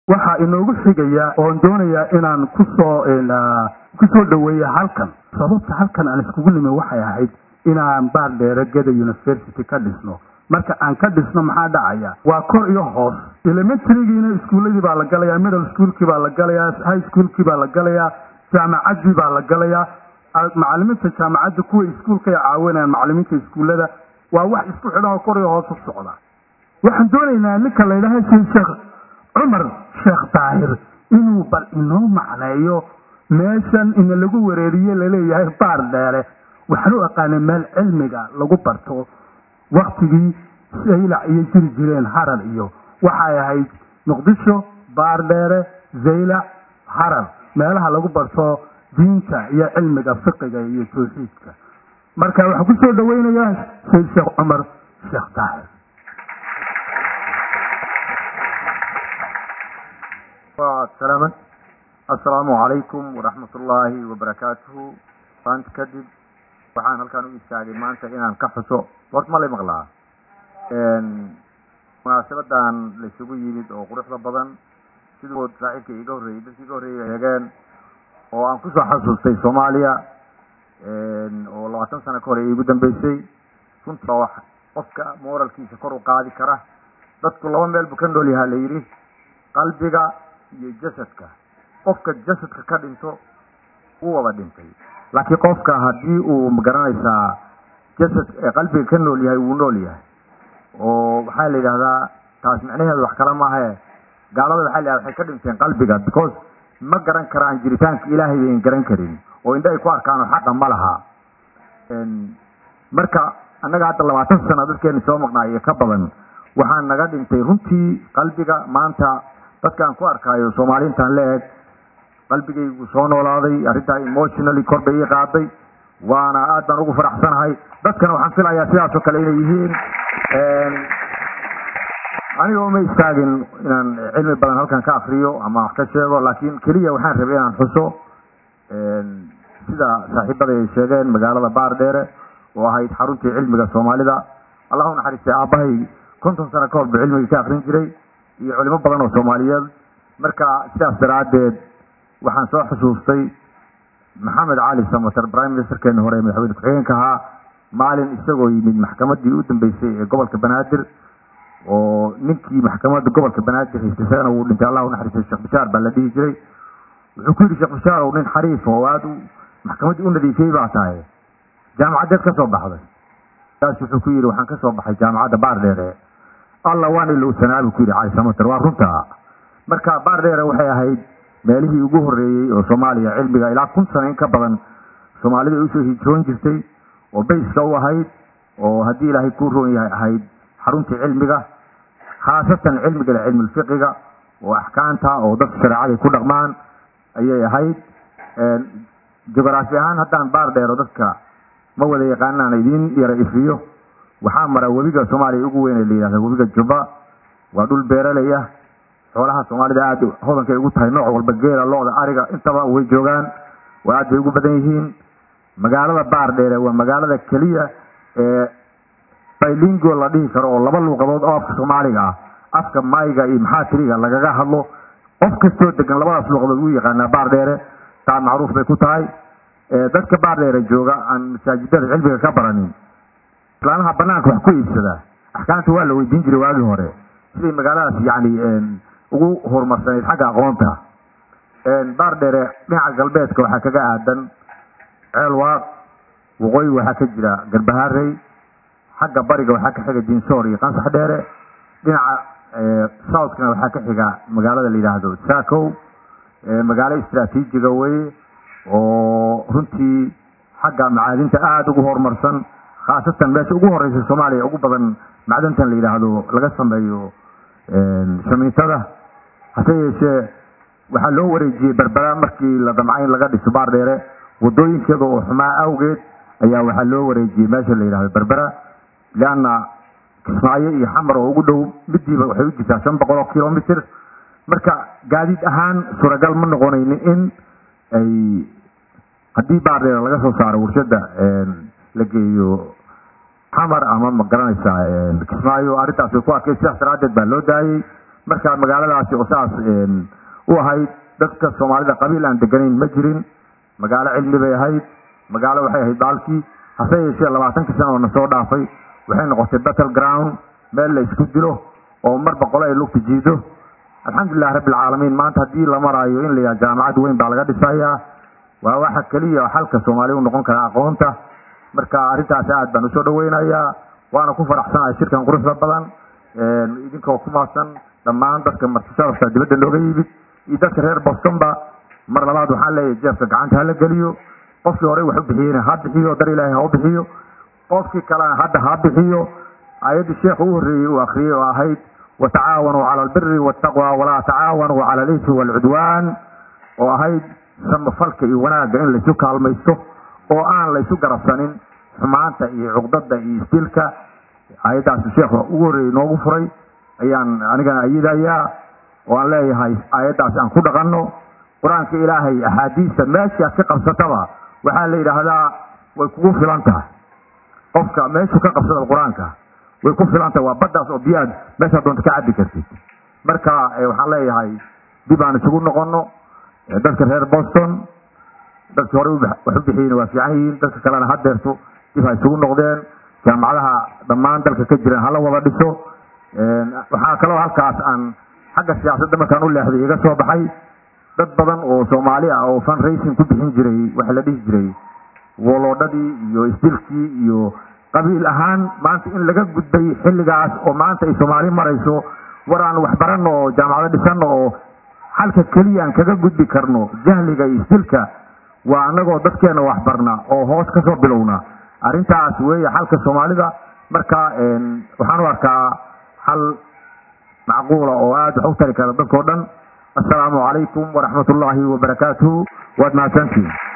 waxaa inoogu xigaya oon doonayaa inaan kusoo kusoo dhaweeya halkan sababta halkan aan iskugu nimi waxay ahayd inaan baardheere geda university ka dhisno marka aan ka dhisno maxaa dhacaya waa kor iyo hoos elementarygiina iskuuladii baa la galayaa middle schoolkii baa la galayaa high schoolkii baa la galayaa jaamacaddii baa la galayaa macalimiinta jaamacadda kuwa iskuulka ay caawinayaan macalimiinta iskuullada waa wax isku xidhan oo kor iyo hoos u socda waxaan doonaynaa ninka la yidhaha sheekh cumar sheekh daahir inuu bal inoo macneeyo meeshan ina lagu wareeriye laleeyahay baar dheere waxaan u aqaanay meel cilmiga lagu barto waktigii saylac iyo jiri jireen harar iyo waxay ahayd muqdisho baar dheere zaylac harar meelaha lagu barto diinta iyo cilmiga fiqiga iyo tawxiidka marka waxaan kusoo dhaweynayaa sayd sheekh cumar sheekh daahir salaamad assalaamu calaykum waraxmat ullaahi wabarakaatuhu maanta kadib waxaan halkaan u istaagay maanta inaan ka xuso horta ma lay maqlaa munaasabadan laysugu yimid oo quruxda badan sidood saaxiibka iga horreeyey dadki iga horreeyay sheegeen oo aan kusoo xasuustay soomaaliya oo labaatan sano ka hore iigu dambeysay runtii waa wax qofka moralkiisa kor u qaadi kara dadku laba meel buu ka nool yahaa la yidhi qalbiga iyo jasadka qofka jasadka ka dhinto wuu wada dhintay laakiin qofka haddii uu magaranaysaa jasad qalbiga ka nool yahay wuu nool yahay oo waxaa la yidhahdaa taas micnaheedu wax kale maahae gaalada waxaa la yidhahda waxay ka dhinteen qalbiga because ma garan karaan jiritaanka ilaahay bayn garan karin oo indha ay ku arkaan oo xaqa ma laha marka annaga hadda labaatan sano dadkeena soo maqnaa iyo ka badan waxaa naga dhintay runtii qalbiga maanta dadkaan ku arkaayo soomaaliintan la eg qalbigaygu soo noolaaday arrintaa emotionally kor bay ii qaaday waana aad baan ugu faraxsanahay dadkana waxaan filayaa sidaasoo kale inay yihiin aniga uma istaagin inaan cilmi badan halkan ka akriyo ama wax ka sheego laakiin keliya waxaan rabay inaan xuso sida saaxiibada ay sheegeen magaalada baardheere oo ahayd xaruntii cilmiga soomaalida allah u naxariistay aabbahay konton sano ka hor buu cilmiga ka akrin jiray iyo culimo badan oo soomaaliyeed marka sidaas daraaddeed waxaan soo xusuustay maxamed cali samater prime ministerkeeni hore ee madaxweyne ku-xigeenka ahaa maalin isagoo yimid maxkamaddii u dambeysay ee gobolka banaadir oo ninkii maxkamadda gobolka banaadir haystay isagana wuu dhintay allah u naxariistay sheekh bishaar baa la dhihi jiray wuxuu ku yidhi sheekh bishaar ow nin xariif oo aada u maxkamaddii u nadiifiyey baa tahay jaamacaddeed ka soo baxday kaas wuxuu ku yidhi waxaan ka soo baxay jaamacadda baardheere alla waan ilowsanaa buu ku yidhi cali samater waa runta marka baardheere waxay ahayd meelihii ugu horreeyey oo soomaaliya cilmiga ilaa kun sano in ka badan soomaalida ay usoo hijroon jirtay oo bayska u ahayd oo haddii ilaahay kuu roon yahay ahayd xaruntii cilmiga khaasatan cilmiga cilmulfiqiga oo axkaamta oo dadka shareecaday ku dhaqmaan ayay ahayd jugraafi ahaan haddaan baar dheero dadka ma wada yaqaanaan idiin yara ifiyo waxaa mara webiga soomaaliya ugu weyn ee la yidhahda webiga juba waa dhul beeraley ah xoolaha soomaalida aada hodankay ugu tahay nooc walba geela looda ariga intaba way joogaan waa aad bay ugu badan yihiin magaalada baar dheere waa magaalada keliya ee bilingo la dhihi karo oo laba luuqadood oo afka soomaaliga ah afka mayga iyo maxaatiriga lagaga hadlo qof kastoo degan labadaas luuqadood wuu yaqaanaa baar dheere taa macruuf bay ku tahay dadka baar dheere jooga aan masaajidada cilmiga ka baranin islaamaha banaanka wax ku iibsada axkaamta waa la weydiin jiray waagii hore siday magaaladaas yani ugu horumarsanayd xagga aqoonta baar dheere dhinaca galbeedka waxaa kaga aadan ceelwaaq waqooyi waxaa ka jira garbaharey xagga bariga waxaa ka xiga dinsoor iyo qansax dheere dhinaca southkana waxaa ka xiga magaalada la yidhaahdo sacow magaalo istraatiijiga weye oo runtii xagga macaadinta aada ugu horumarsan khaasatan meesha ugu horeysa soomaaliya ugu badan macdantan la yidhaahdo laga sameeyo shamiitada hase yeeshee waxaa loo wareejiyey berbera markii la damcay in laga dhiso baar dheere wadooyinkeeda oo xumaa awgeed ayaa waxaa loo wareejiyey meesha la yidhahdo berbera leanna kismaayo iyo xamar oo ugu dhow midiiba waxay u jirtaa shan boqol oo kilomitr marka gaadiid ahaan suuragal ma noqonaynin in ay haddii baar dheere laga soo saaro warshada la geeyo xamar ama ma garanaysaa kismaayo arrintaas way ku arkay sidaas daraaddeed baa loo daayey marka magaaladaasi oo saas u ahayd dadka soomaalida qabiil aan deganayn ma jirin magaalo cilmi bay ahayd magaalo waxay ahayd baalkii hase yeeshee labaatankii sana oo na soo dhaafay waxay noqotay battle ground meel la isku dilo oo marba qole ay lugta jiido alxamdulilah rabbi alcaalamiin maanta haddii la maraayo in la yaha jaamacad weyn baa laga dhisayaa waa waxa keliya xalka soomaaliya u noqon kara aqoonta marka arrintaasi aad baan usoo dhaweynayaa waana ku faraxsanahay shirkan quruxda badan idinkoo ku maadsan dhammaan dadka martisharafta dibadda looga yimid iyo dadka reer bostonba mar labaad waxaan leeyahay jeefka gacanta hala geliyo qofkii horey wax u bixiyeyna ha bixiyo dar ilaahay ha u bixiyo qofkii kalena hadda ha bixiyo ayaddii sheekhu u horreeyey uu akriyey oo ahayd watacaawanuu cala albiri waltaqwa walaa tacaawanuu cala alismi waalcudwaan oo ahayd samafalka iyo wanaagga in laysu kaalmaysto oo aan laysu garabsanin xumaanta iyo cuqdada iyo isdilka ayaddaas sheekhu ugu horreeyey noogu furay ayaan anigana ayidayaa oo aan leeyahay aayaddaas aan ku dhaqanno qur-aanka ilaahay axaadiista meeshii aad ka qabsataba waxaa la yidhaahdaa way kugu filan tahay qofka meeshuu ka qabsada qur-aanka way ku filan tahay waa baddaas oo biyaad meeshaa doonta ka cabbi kartid marka waxaan leeyahay dib aan isugu noqonno dadka reer boston dadkii horey wax u bixiyeyna waa fiican yihiin dadka kalena hadeerto dib ha isugu noqdeen jaamacadaha dhammaan dalka ka jiran hala wada dhiso waxaa kaloo halkaas aan xagga siyaasadda markaan u leexday iga soo baxay dad badan oo soomaali ah oo fundraising ku bixin jiray waxa la dhihi jiray woloodhadii iyo isdilkii iyo qabiil ahaan maanta in laga gudbay xilligaas oo maanta ay soomaali marayso war aan waxbaranno oo jaamacado dhisanno oo xalka keliya aan kaga gudbi karno jahliga iyo isdilka waa annagoo dadkeena waxbarna oo hoos kasoo bilowna arrintaas weeye xalka soomaalida marka waxaan u arkaa xal macquula oo aada wax u tari kara dadkao dhan assalaamu calaykum waraxmat ullaahi wabarakaatuhu waad mahadsantihin